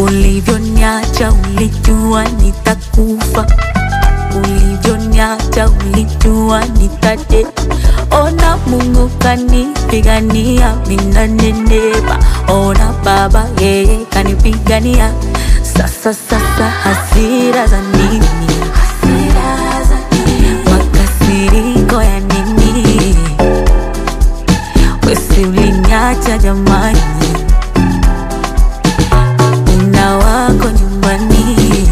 Ulivyoniacha ulijua nitakufa, ulivyoniacha ulijua nitate. Ona Mungu kanipigania, minanenepa. Ona Baba yeye kanipigania. Sasa sasa hasira za nini? Hasira za nini? Makasiriko ya nini? Wesi uliniacha jamani, una wako nyumbani.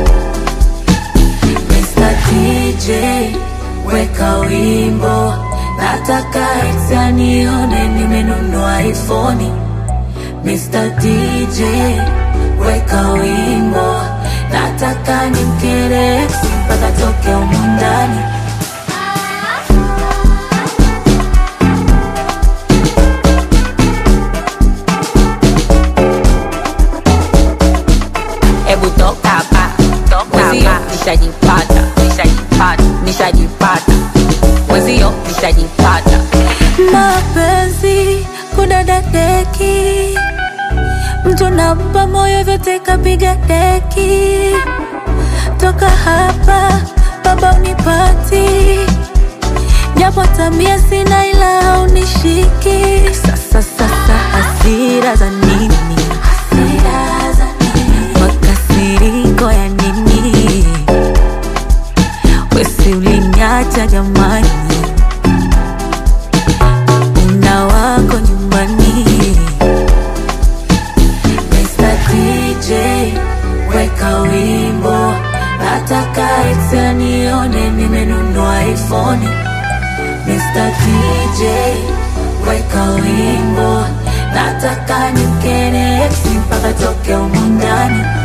Mr. DJ weka wimbo, nataka ex anione nimenunua iPhone. Mr. DJ weka wimbo, nataka nimkere ex mpaka toke humu ndani. Hebu toka hapa, mwenzio nishajipata, nishajipata, nishajipata, mwenzio nishajipata. mapenzi kudadadeki, mtu nampa moyo vyote kapiga deki. Toka hapa baba unipati, japo tabia sina ila haunishiki. Sasa sasa hasira za nini? Hasira za nini? Makasiriko ya nini? Wesi uliniacha jamani una wako nyumbani. Mr. DJ weka wimbo, nataka ex anione nimenunua iPhone. Mr. DJ weka wimbo, nataka nimkene ex mpaka toke humu ndani.